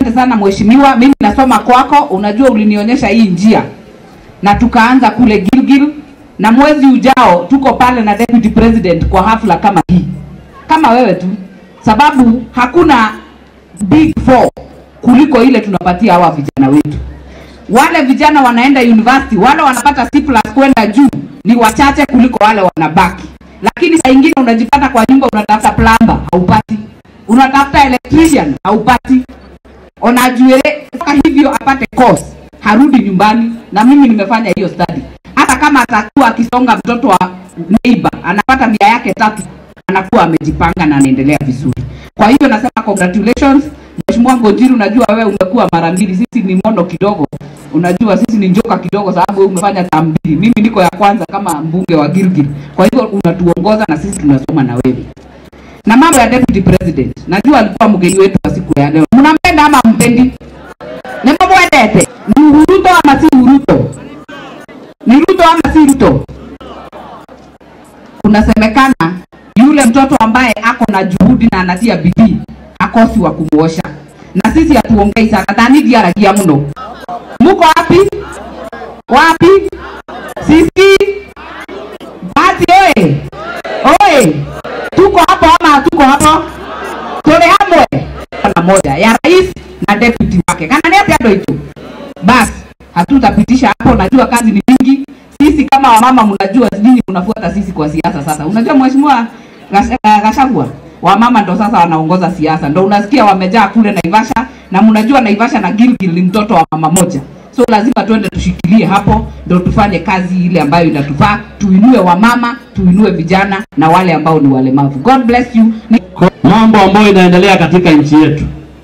asante sana mheshimiwa. Mimi nasoma kwako, unajua ulinionyesha hii njia na tukaanza kule Gilgil, na mwezi ujao tuko pale na deputy president kwa hafla kama hii, kama wewe tu, sababu hakuna big four kuliko ile tunapatia hawa vijana wetu. Wale vijana wanaenda university, wale wanapata C plus kwenda juu ni wachache kuliko wale wanabaki, lakini saa ingine unajipata kwa nyumba unatafuta plumber haupati, unatafuta electrician haupati, unajuele mpaka hivyo apate course harudi nyumbani. Na mimi nimefanya hiyo study, hata kama atakuwa akisonga mtoto wa neighbor anapata mia yake tatu, anakuwa amejipanga na anaendelea vizuri. Kwa hivyo nasema congratulations Mheshimiwa Ngonjiru, unajua wewe umekuwa mara mbili, sisi ni mono kidogo, unajua sisi ni njoka kidogo, sababu wewe umefanya term mbili, mimi niko ya kwanza kama mbunge wa Gilgil. Kwa hivyo unatuongoza na sisi tunasoma na wewe. Na mambo ya deputy president, najua alikuwa mgeni wetu wa siku ya leo. Mnampenda ama mpendi? Nimemwendete. Ni Ruto ama si Ruto? Ni Ruto ama si Ruto? Kunasemekana yule mtoto ambaye ako na juhudi na anatia bidii akosi wa kumuosha, na sisi hatuongei sana dhani diaragia mno. Muko wapi wapi? Sisi basi, oye oye, tuko hapo ama hatuko hapo? Tole hamwe na moja ya rais na deputy wake kana nete ando hicho basi, hatutapitisha hapo. Najua kazi ni mingi. Sisi kama wamama, mnajua nyinyi mnafuata sisi kwa siasa. Sasa unajua mheshimiwa Gachagua wamama ndo sasa wanaongoza siasa, ndo unasikia wamejaa kule Naivasha, na mnajua Naivasha na Gilgil ni mtoto wa mama moja, so lazima tuende tushikilie hapo, ndo tufanye kazi ile ambayo inatufaa, tuinue wamama, tuinue vijana na wale ambao ni walemavu. God bless you. Ni... mambo ambayo inaendelea katika nchi yetu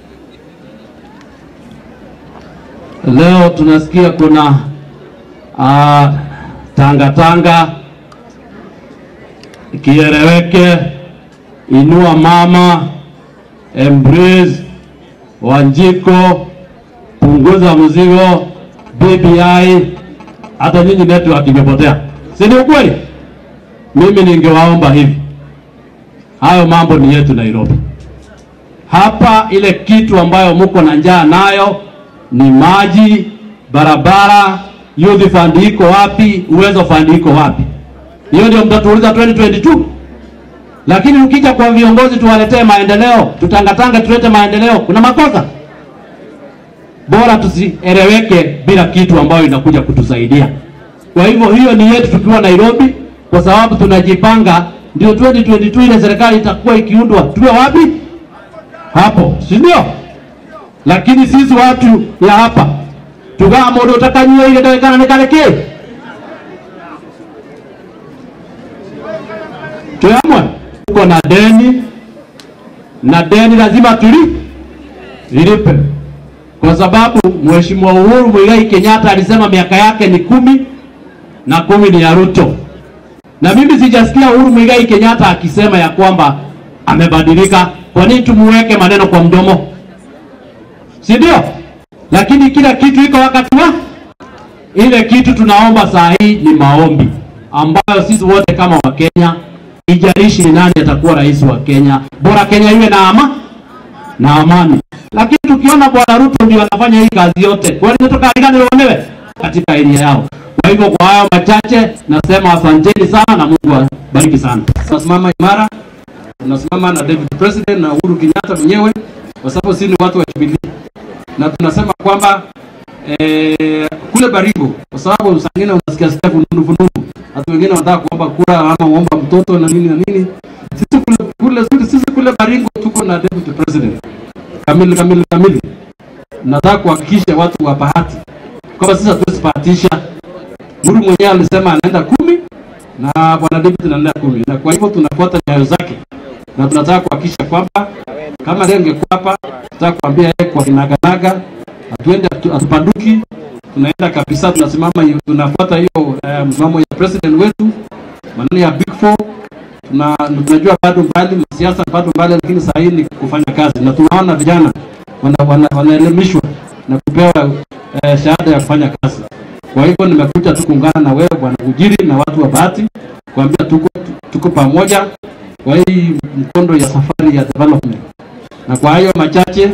leo, tunasikia kuna uh, tanga tanga kieleweke Inua Mama, Embrace, Wanjiko, punguza mzigo, BBI, hata nyinyi network imepotea, si ni ukweli? Mimi ningewaomba hivi, hayo mambo ni yetu Nairobi. Hapa ile kitu ambayo mko na njaa nayo ni maji, barabara, youth fund iko wapi? Uwezo fund iko wapi? Hiyo ndio mtatuuliza 2022 lakini ukija kwa viongozi tuwaletee maendeleo, tutangatanga tulete maendeleo, kuna makosa. Bora tusieleweke bila kitu ambayo inakuja kutusaidia. Kwa hivyo hiyo ni yetu tukiwa Nairobi, kwa sababu tunajipanga, ndio 2022 ile serikali itakuwa ikiundwa, tuwe wapi? Hapo, si ndio? Lakini sisi watu ya hapa tugaa modo utakanyua ile dakika nikalekee tuamwe uko na deni na deni lazima tuli lilipe, kwa sababu Mheshimiwa Uhuru Muigai Kenyatta alisema miaka yake ni kumi na kumi ni ya Ruto, na mimi sijasikia Uhuru Muigai Kenyatta akisema ya kwamba amebadilika. Kwa nini tumuweke maneno kwa mdomo, si ndio? Lakini kila kitu iko wakati wa ile kitu. Tunaomba saa hii ni maombi ambayo sisi wote kama Wakenya ijalishi ni nani atakuwa rais wa Kenya, bora Kenya iwe na ama na amani. Lakini tukiona bwana Ruto ndio anafanya hii kazi yote, kwani natoka aligani waonewe katika eria yao. Kwa hivyo kwa hayo machache nasema asanteni sana na Mungu abariki sana. Tunasimama imara, tunasimama na David President na Uhuru Kenyatta mwenyewe, kwa sababu sisi ni watu wa Jubilee, na tunasema kwamba eh, kule Baringo, kwa sababu saa ingine unasikia sikia fununu fununu hata wengine wanataka kuomba kura ama kuomba mtoto na nini na nini. Sisi kule, kule, kule, sisi kule Baringo tuko na deputy president kamili kamili kamili. Nataka kuhakikisha watu wa bahati kwamba sisi hatuwezi bahatisha. Muru mwenyewe alisema anaenda kumi na bwana David anaenda kumi, na kwa hivyo tunafuata nyayo zake na tunataka kuhakikisha kwamba kama leo ingekuwa hapa, tunataka kuambia yeye kwa kinaganaga, hatuende hatupanduki tunaenda kabisa, tunasimama, tunafuata hiyo uh, msimamo ya president wetu, maneno ya big four. Tuna, tunajua bado mbali siasa bado mbali, lakini saa hii ni kufanya kazi, na tunaona vijana wanaelimishwa wana, wana na kupewa uh, shahada ya kufanya kazi. Kwa hivyo nimekuja tu kuungana na wewe bwana Ujiri na watu wa Bahati kuambia tuko, tuko pamoja kwa hii mkondo ya safari ya development, na kwa hayo machache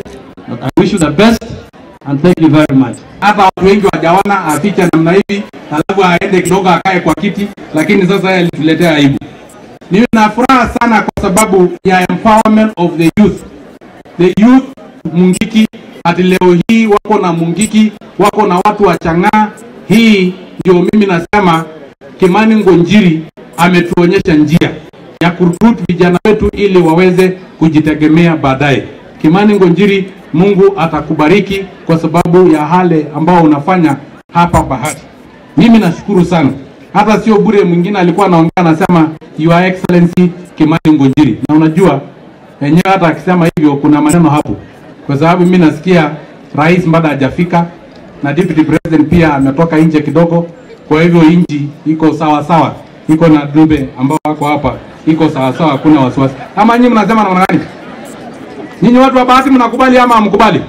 But I wish you the best and thank you very much. hata watu wengi wajaona afiche namna hivi, alafu aende kidogo akae kwa kiti, lakini sasa yeye alituletea aibu. Nina furaha sana kwa sababu ya empowerment of the youth. The youth Mungiki hadi leo hii wako na Mungiki, wako na watu wa Chang'aa. Hii ndio mimi nasema Kimani Ngonjiri ametuonyesha njia ya kurut vijana wetu ili waweze kujitegemea baadaye. Kimani Ngonjiri, Mungu atakubariki kwa sababu ya hale ambao unafanya hapa Bahati. Mimi nashukuru sana, hata sio bure. Mwingine alikuwa anaongea anasema Your Excellency Kimani Ngonjiri, na unajua yenyewe hata akisema hivyo kuna maneno hapo, kwa sababu mimi nasikia rais bado hajafika na deputy president pia ametoka nje kidogo. Kwa hivyo nchi iko sawa sawa, iko na Dube ambao wako hapa, iko sawa sawa, hakuna wasiwasi. Ama nyinyi mnasema namna gani? Nyinyi watu wa Bahati mnakubali ama hamkubali?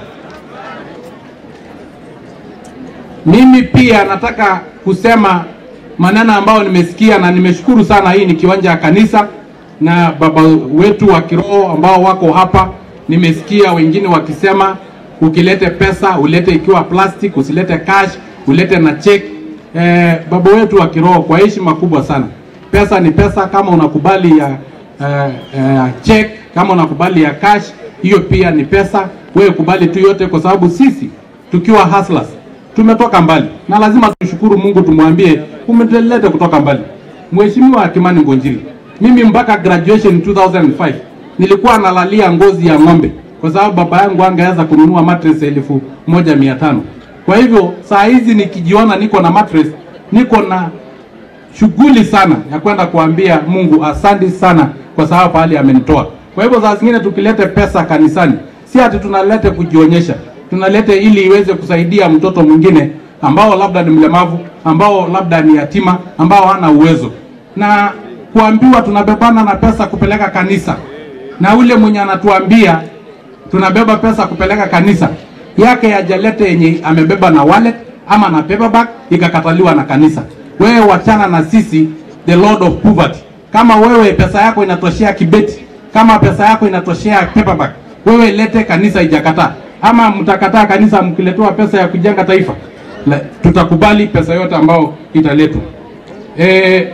Mimi pia nataka kusema maneno ambayo nimesikia na nimeshukuru sana. Hii ni kiwanja ya kanisa na baba wetu wa kiroho ambao wako hapa, nimesikia wengine wakisema ukilete pesa ulete ikiwa plastic, usilete cash, ulete na check. Eh, baba wetu wa kiroho, kwa heshima kubwa sana, pesa ni pesa. Kama unakubali ya eh, eh, check, kama unakubali ya cash, hiyo pia ni pesa. Wewe kubali tu yote, kwa sababu sisi tukiwa hustlers tumetoka mbali na lazima tushukuru Mungu, tumwambie umetuleta kutoka mbali. Mheshimiwa Kimani Ngonjiri, mimi mpaka graduation 2005 nilikuwa nalalia ngozi ya ng'ombe kwa sababu baba yangu angeweza kununua mattress elfu moja mia tano. Kwa hivyo saa hizi nikijiona niko na mattress, niko na shughuli sana ya kwenda kuambia Mungu asante sana kwa sababu pahali amenitoa. Kwa hivyo saa zingine tukilete pesa kanisani, si ati tunalete kujionyesha, tunalete ili iweze kusaidia mtoto mwingine ambao labda ni mlemavu, ambao labda ni yatima, ambao hana uwezo, na kuambiwa tunabebana na pesa kupeleka kanisa, na ule mwenye anatuambia tunabeba pesa kupeleka kanisa yake yajalete yenye amebeba na wallet ama na paperback ikakataliwa na kanisa. Wewe wachana na sisi, the lord of poverty. Kama wewe pesa yako inatoshea kibeti, kama pesa yako inatoshea paperback, wewe lete, kanisa ijakataa. Ama mtakataa kanisa mkiletewa pesa ya kujenga taifa, La, tutakubali pesa yote ambayo italetwa. Eh,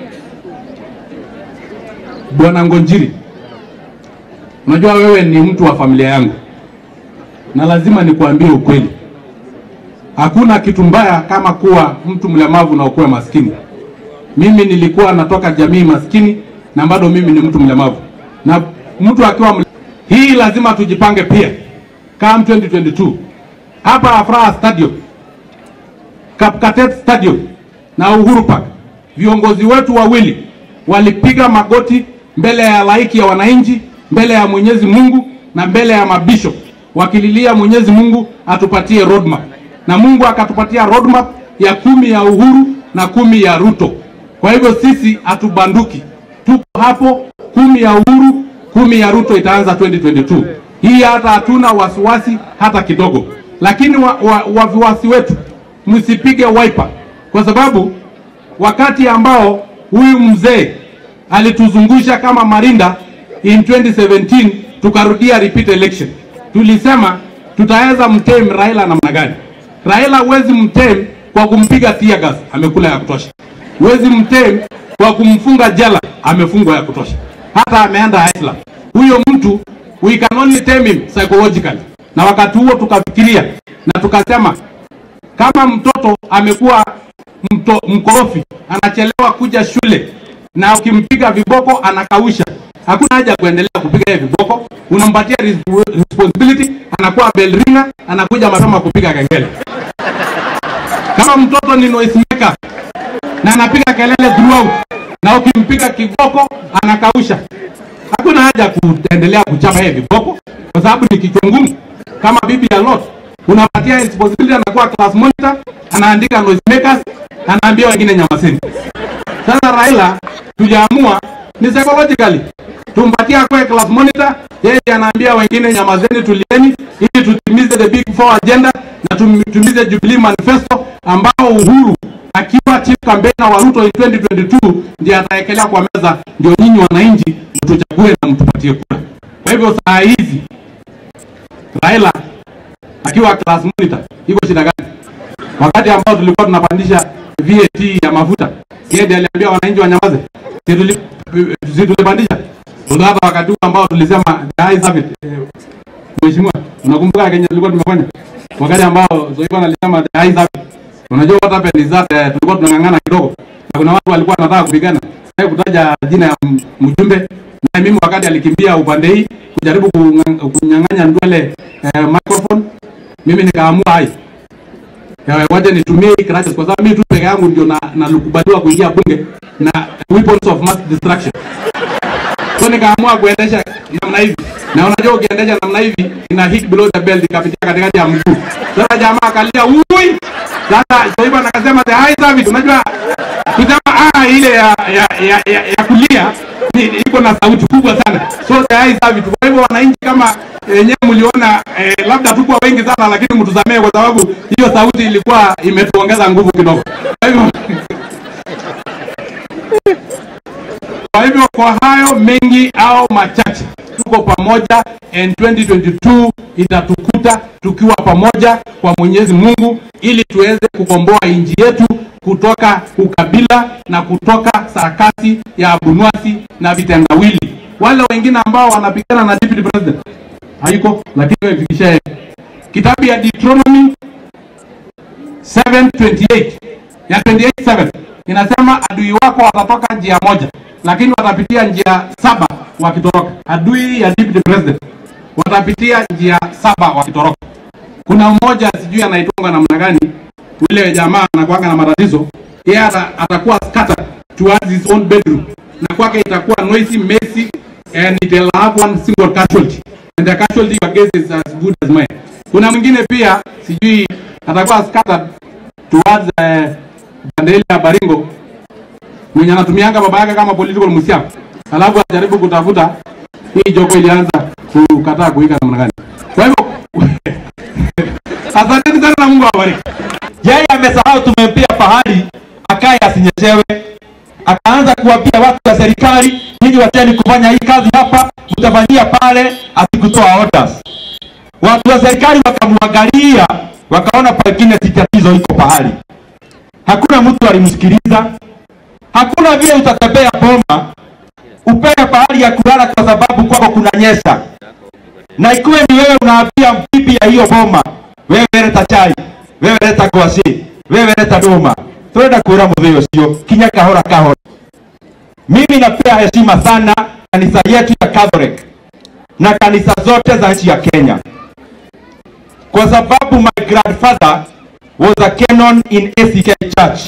Bwana Ngonjiri, unajua wewe ni mtu wa familia yangu na lazima nikuambie ukweli. Hakuna kitu mbaya kama kuwa mtu mlemavu na ukuwe maskini. Mimi nilikuwa natoka jamii maskini na bado mimi ni mtu mlemavu, na mtu akiwa mle... hii lazima tujipange pia. Come 2022 hapa Afraha Stadium, Kapkatet Stadium na Uhuru Park, viongozi wetu wawili walipiga magoti mbele ya laiki ya wananchi, mbele ya Mwenyezi Mungu na mbele ya mabishop wakililia Mwenyezi Mungu atupatie roadmap, na Mungu akatupatia roadmap ya kumi ya Uhuru na kumi ya Ruto. Kwa hivyo sisi hatubanduki, tuko hapo. Kumi ya Uhuru, kumi ya Ruto itaanza 2022. Hii hata hatuna wasiwasi hata kidogo, lakini waviwasi wa, wa wetu msipige wiper, kwa sababu wakati ambao huyu mzee alituzungusha kama Marinda in 2017 tukarudia repeat election tulisema tutaweza mtem Raila namna gani? Raila huwezi mtem kwa kumpiga tear gas, amekula ya kutosha. Huwezi mtem kwa kumfunga jela, amefungwa ya kutosha, hata ameenda Iceland. Huyo mtu we can only tame him psychologically. Na wakati huo tukafikiria na tukasema kama mtoto amekuwa mto, mkorofi, anachelewa kuja shule na ukimpiga viboko anakausha hakuna haja ya kuendelea kupiga yeye viboko, unampatia responsibility, anakuwa bell ringer, anakuja mapema kupiga kengele. Kama mtoto ni noise maker na anapiga kelele throughout, na ukimpiga kiboko anakausha, hakuna haja ya kuendelea kuchapa yeye viboko, kwa sababu ni kichwa ngumu. Kama bibi ya Lot unapatia responsibility, anakuwa class monitor, anaandika noise makers, anaambia wengine nyamazeni. Sasa Raila tujaamua ni psychologically tumpatia kwa class monitor, yeye anaambia wengine nyamazeni, tulieni, ili tutimize the big four agenda na tutimize Jubilee manifesto ambao Uhuru akiwa chief campaigner wa Ruto in 2022 ndiye ataekelea kwa meza, ndio nyinyi wananchi mtuchague na mtupatie kura. Kwa hivyo saa hizi Raila akiwa class monitor, iko shida gani? Wakati ambao tulikuwa tunapandisha VAT ya mafuta, yeye ndiye aliambia wananchi wanyamaze, si tuli- si tulipandisha? Ndio hata wakati huu ambao tulisema the high service, eh, Mheshimiwa, unakumbuka Kenya tulikuwa tumefanya wakati ambao Zoiban alisema the high service. Unajua what happened is that eh, tulikuwa tunang'ang'ana kidogo na kuna watu walikuwa wanataka kupigana. Sasa kutaja jina ya m- mjumbe na mimi wakati alikimbia upande hii kujaribu kunga- kunyang'anya Ndwele eh, microphone, mimi nikaamua hai Eh, wacha nitumie hii crutches kwa sababu mimi tu peke yangu ndio na nalikubaliwa kuingia bunge na weapons of mass destruction. So nikaamua kuendesha namna hivi, na unajua ukiendesha namna hivi ina hit below the belt ikapitia katikati ya mguu. Sasa jamaa akalia ui, sasa Zoiban akasema the high service. Unajua kusema ah, ile ya ya, ya, ya, ya kulia ni- iko na sauti kubwa sana, so the high service. Kwa hivyo wananchi kama yenyewe mliona eh, labda tukuwa wengi sana, lakini mtusamee kwa sababu hiyo sauti ilikuwa imetuongeza nguvu kidogo. Kwa hivyo Kwa hivyo kwa hayo mengi au machache, tuko pamoja and 2022 itatukuta tukiwa pamoja kwa Mwenyezi Mungu, ili tuweze kukomboa nchi yetu kutoka ukabila na kutoka sarakasi ya abunwasi na vitendawili. Wale wengine ambao wanapigana na deputy president haiko, lakini wamefikisha yeye. Kitabu ya Deuteronomy 728 ya 28:7 inasema adui wako watatoka njia moja, lakini watapitia njia saba wakitoroka. Adui ya deputy president watapitia njia saba wakitoroka. Kuna mmoja sijui anaitwanga namna gani, yule jamaa anakuanga na matatizo, yeye ata, atakuwa scattered towards his own bedroom, na kwake itakuwa noisy, messy and it will have one single casualty and the casualty you guess is as good as mine. Kuna mwingine pia sijui atakuwa scattered towards uh, Bandeli ya Baringo mwenye anatumianga baba yake kama political msiafu, alafu ajaribu kutafuta hii jogo ilianza kukataa kuika namna gani. Kwa hivyo asanteni sana na Mungu awabariki. yeye amesahau tumempia pahali akaye asinyeshewe akaanza kuwapia watu wa serikali nyinyi wacheni kufanya hii kazi hapa mtafanyia pale asikutoa orders watu wa serikali wakamwangalia wakaona pengine si tatizo iko pahali hakuna mtu alimsikiliza hakuna vile utatembea boma upewe pahali ya kulala kwa sababu kwako kunanyesha na ikiwe ni wewe unaambia bibi ya hiyo boma wewe leta chai wewe leta ngwaci wewe leta nduma turenda kwira muthii ucio kinya kahora kahora mimi napea heshima sana kanisa yetu ya Catholic na kanisa zote za nchi ya Kenya kwa sababu my grandfather was a canon in ACK Church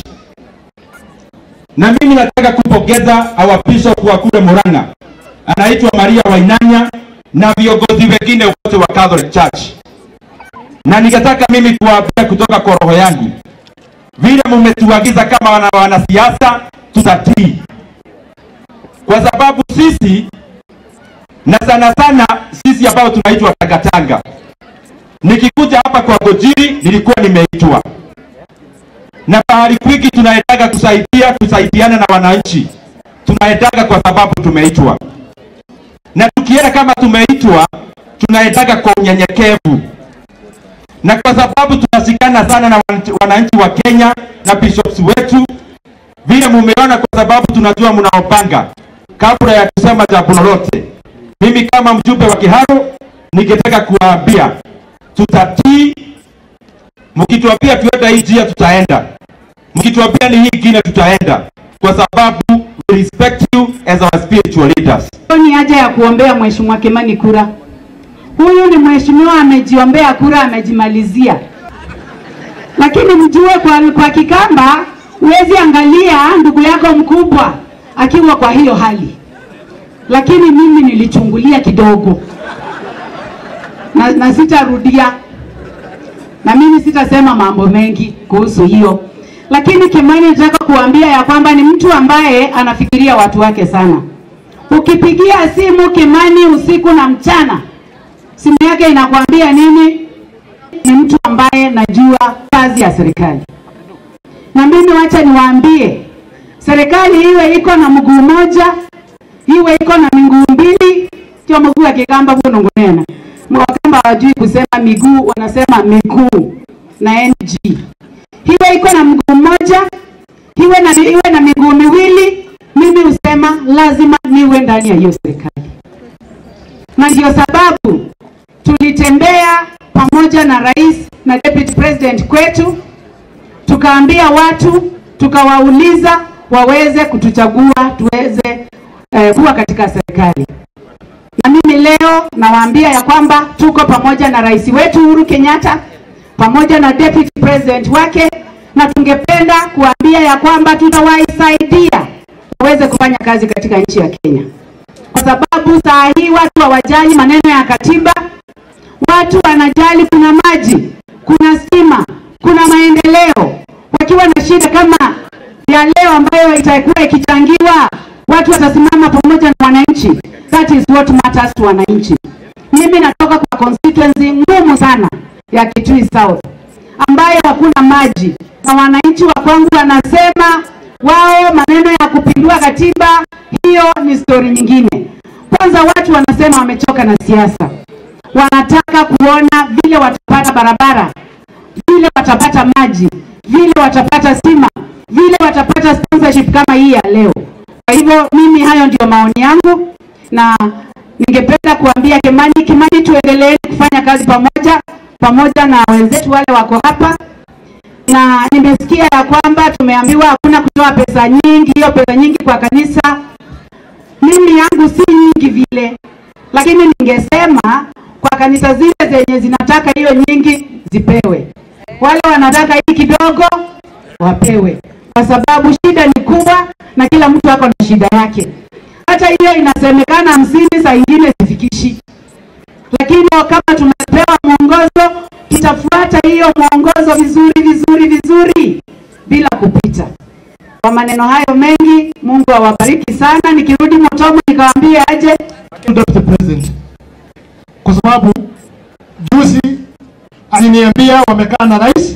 na mimi nataka kupongeza our bishop wa kule Murang'a anaitwa Maria Wainanya na viongozi wengine wote wa Catholic Church, na ningetaka mimi kuwaambia kutoka kwa roho yangu, vile mmetuagiza kama wana wanasiasa, tutatii kwa sababu sisi na sana sana sisi ambao tunaitwa Tangatanga, nikikuja hapa kwa Gojiri nilikuwa nimeitwa na pahali kwingi tunaendaga kusaidia kusaidiana na wananchi, tunaendaga kwa sababu tumeitwa, na tukienda kama tumeitwa, tunaendaga kwa unyenyekevu, na kwa sababu tunashikana sana na wananchi- wananchi wa Kenya na bishops wetu, vile mumeona, kwa sababu tunajua mnaopanga kabla ya kusema jambo lolote. Mimi kama mjumbe wa Kiharu ningetaka kuwaambia tutatii mkituambia tuenda hii njia tutaenda, mkituambia ni hii ingine tutaenda, kwa sababu we respect you as our spiritual leaders. ni haja ya kuombea mheshimiwa Kimani kura. Huyu ni mheshimiwa amejiombea kura, amejimalizia. Lakini mjue kwa, kwa Kikamba huwezi angalia ndugu yako mkubwa akiwa kwa hiyo hali, lakini mimi nilichungulia kidogo na, na sitarudia na mimi sitasema mambo mengi kuhusu hiyo, lakini Kimani nataka kuambia ya kwamba ni mtu ambaye anafikiria watu wake sana. Ukipigia simu Kimani usiku na mchana, simu yake inakwambia nini? Ni mtu ambaye najua kazi ya serikali. Na mimi wacha niwaambie, serikali iwe iko na mguu moja, iwe iko na miguu mbili, tio mguu ya kikamba bunongonena Wakamba hawajui kusema miguu, wanasema miguu na NG. Hiwe iko na mguu mmoja, iwe na, iwe na miguu miwili, mimi husema lazima niwe ndani ya hiyo serikali, na ndio sababu tulitembea pamoja na rais na deputy president kwetu, tukaambia watu, tukawauliza waweze kutuchagua tuweze eh, kuwa katika serikali. Na mimi leo nawaambia ya kwamba tuko pamoja na rais wetu Uhuru Kenyatta pamoja na deputy president wake, na tungependa kuambia ya kwamba tutawaisaidia waweze kufanya kazi katika nchi ya Kenya, kwa sababu saa hii watu hawajali maneno ya katiba, watu wanajali kuna maji, kuna stima, kuna maendeleo. Wakiwa na shida kama ya leo ambayo itakuwa ikichangiwa, watu watasimama pamoja na wananchi. That is what matters to wananchi. Mimi natoka kwa constituency ngumu sana ya Kitui South ambayo hakuna maji, na wananchi wa kwangu wanasema wao maneno ya kupindua katiba hiyo ni stori nyingine. Kwanza watu wanasema wamechoka na siasa, wanataka kuona vile watapata barabara, vile watapata maji, vile watapata stima, vile watapata sponsorship kama hii ya leo. Kwa hivyo mimi, hayo ndio maoni yangu, na ningependa kuambia Kimani, Kimani, tuendelee kufanya kazi pamoja pamoja na wenzetu wale wako hapa, na nimesikia ya kwamba tumeambiwa hakuna kutoa pesa nyingi, hiyo pesa nyingi kwa kanisa. Mimi yangu si nyingi vile, lakini ningesema kwa kanisa zile zenye zinataka hiyo nyingi zipewe, wale wanataka hii kidogo wapewe, kwa sababu shida ni kubwa na kila mtu ako na shida yake. Hata hiyo inasemekana hamsini, saa ingine sifikishi, lakini kama tumepewa mwongozo, tutafuata hiyo mwongozo vizuri vizuri vizuri bila kupita. Kwa maneno hayo mengi, Mungu awabariki sana. Nikirudi Motomo nikawaambie aje Deputy President, kwa sababu juzi aliniambia wamekaa na rais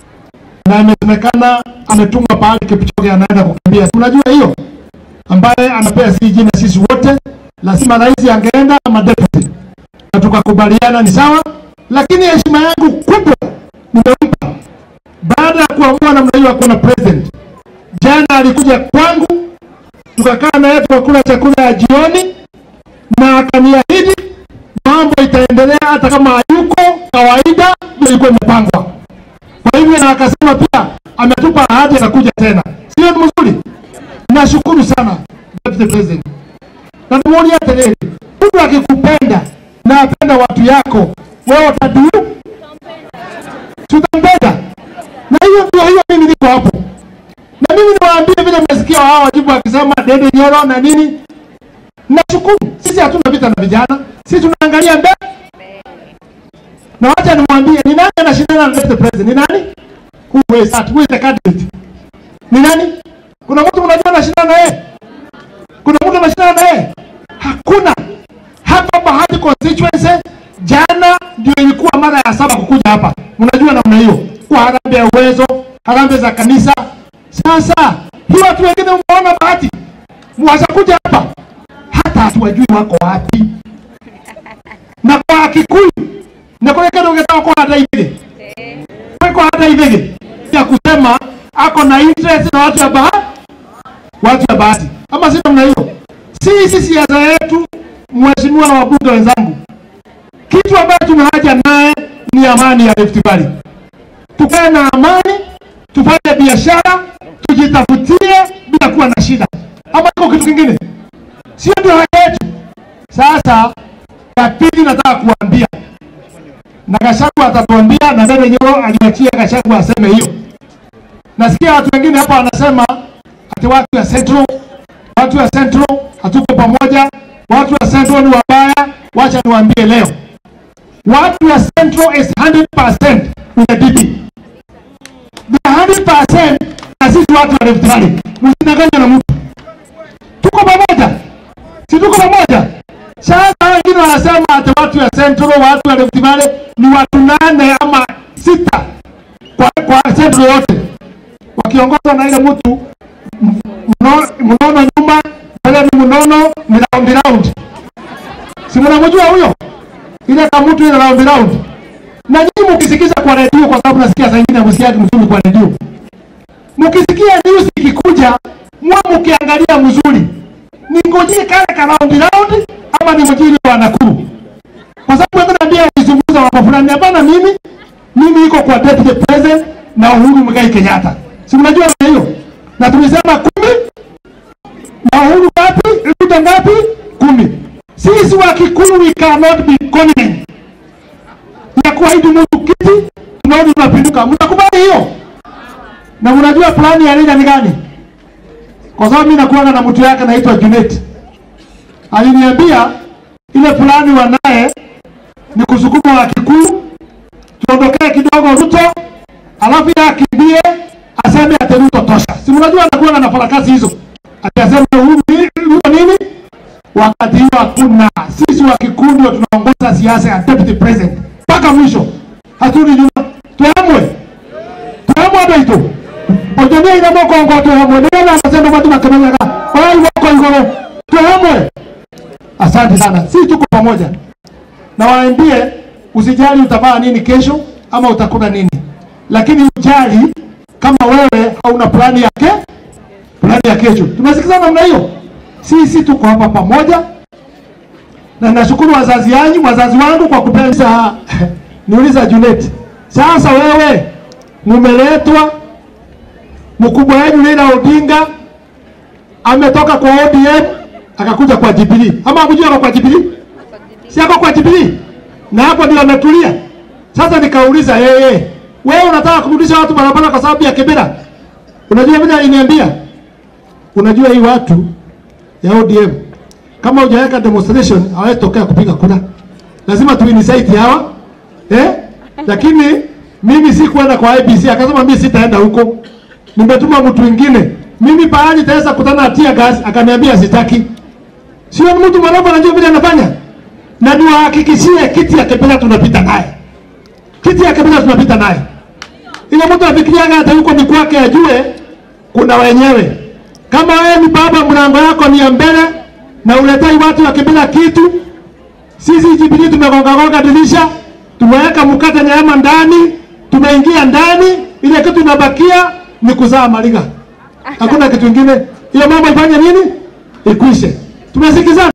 na imesemekana ametumwa pahali Kipchoge anaenda kukimbia. Unajua hiyo ambaye anapea si jina sisi wote, lazima rais angeenda ama deputy, na tukakubaliana ni sawa, lakini heshima yangu kubwa nimempa baada ya kuamua namna hiyo hakuna president. Jana alikuja kwangu tukakaa naye tukakula chakula ya jioni na akaniahidi mambo itaendelea hata kama hayuko kawaida, ndio ilikuwa imepangwa. Kwa hivyo na akasema pia ametupa ahadi atakuja tena, sio ni mzuri? Nashukuru sana Deputy President, na nimuonia tena, mtu akikupenda na apenda watu yako, wewe utaduu tutampenda, na hiyo ndio hiyo, mimi niko hapo na mimi niwaambie vile mmesikia hao wajibu wakisema Dede Nyoro na nini. Nashukuru, sisi hatuna vita na vijana, sisi tunaangalia mbele. Na wacha nimwambie ni nani anashindana na Deputy President? Ni nani? Who is that? Who is the candidate? Ni nani? Kuna mtu mnajua anashindana na yeye? Kuna mtu anashindana na yeye? Hakuna. Hapa Bahati constituency jana ndio ilikuwa mara ya saba kukuja hapa. Mnajua namna hiyo. Kwa harambee ya uwezo, harambee za kanisa, sasa hii watu wengine umeona bahati washakuja hapa, hata hatuwajui wako wapi, na kwa Kikuyu na kwa kile ungetaka kwa hata hivi kwa hata hivi ya kusema ako na interest na watu ya bahati, watu ya bahati, ama si namna hiyo. Sisi siasa yetu, mheshimiwa na wabunge wenzangu, kitu ambacho tuna haja naye ni amani ya Rift Valley. Tukae na amani, tufanye biashara, tujitafutie bila kuwa na shida, ama iko kitu kingine? Sio ndio haja yetu? Sasa ya pili nataka kuambia na Gachagua atatuambia, na Dede Nyoro aliachia Gachagua aseme hiyo. Nasikia watu wengine hapa wanasema ati watu ya Central, watu ya Central hatuko pamoja, watu wa Central ni wabaya. Wacha niwaambie leo, watu ya Central is 100% with the DP. The 100% na sisi watu wa Rift Valley, msidanganywe na mtu, tuko pamoja, si tuko pamoja? Sasa wengine wanasema ati watu ya Central, watu wa Rift Valley ni watu nane ama sita kwa, kwa Central yote wakiongozwa na ile mtu mno- mnono nyuma, mbele ni mnono, ni round round, si mnamjua huyo? ile kama mtu ile round round. Na nyinyi mkisikiza kwa redio, kwa sababu nasikia saa ingine msikiaji mzuri kwa redio, mkisikia news ikikuja, mwa mkiangalia mzuri, ningojee kale ka round round ama ningojee ile wa Nakuru, kwa sababu hata naambia nizungumza mambo fulani. Hapana, mimi mimi iko kwa deputy president na Uhuru Muigai Kenyatta, si mnajua hiyo, na tumesema kumi na Uhuru ngapi? Ruto ngapi? Kumi. Sisi wa Kikuyu we cannot be content ya kuahidi mtu kiti, tunaona tunapinduka. Mnakubali hiyo? Na mnajua plani ya Raila ni gani? Kwa sababu mimi nakuanga na mtu yake anaitwa Junet, aliniambia ile plani wanaye ni kusukuma wa Kikuyu tuondokee kidogo Ruto, alafu yeye akimbie aseme ati Ruto tosha. Si mnajua anakuwa na farakasi hizo, akasema Uhuru ni- Ruto nini, wakati hiyo hakuna. Sisi wa Kikuyu ndio tunaongoza siasa ya deputy president mpaka mwisho, haturudi nyuma. Tuamwe, tuamwe ndio itu ojonia ina mokongo tuamwe, ndio anasema watu makemenyaga wai wako igoro, tuamwe. Asante sana, sisi tuko pamoja na waambie usijali utavaa nini kesho ama utakula nini, lakini ujali kama wewe hauna plani yake plani ya kesho. Tumesikizana namna hiyo, sisi tuko hapa pamoja, na nashukuru wazazi yanyu, wazazi wangu kwa kupenda. Niuliza Junet, sasa wewe mumeletwa, mkubwa wenu Raila Odinga ametoka kwa ODM akakuja kwa Jubilee, ama hakujua ako kwa Jubilee? si ako kwa Jubilee na hapo ndio ametulia. Sasa nikauliza yeye, wewe unataka kurudisha watu barabara kwa sababu ya Kibera? Unajua vile aliniambia, unajua hii watu ya ODM kama hujaweka demonstration hawezi tokea kupiga kura, lazima tu incite hawa eh, lakini mimi si kwenda kwa IBC. Akasema mimi sitaenda huko, nimetuma mtu mwingine. Mimi pahali taweza kutana na tear gas, akaniambia sitaki. Sio mtu mwanangu anajua vile anafanya na niwahakikishie kiti ya Kibera tunapita naye, kiti ya Kibera tunapita naye. Ile mtu afikiriaga hata yuko ni kwake, ajue kuna wenyewe. Kama wewe ni baba, mlango yako ni ya mbele na uletai watu wa Kibera kitu, sisi Jubilee tumegonga gonga dirisha, tumeweka mkate nyama ndani, tumeingia ndani, ile kitu inabakia ni kuzaa mariga, hakuna kitu kingine. Hiyo mambo ifanye nini? Ikwishe. Tumesikizana.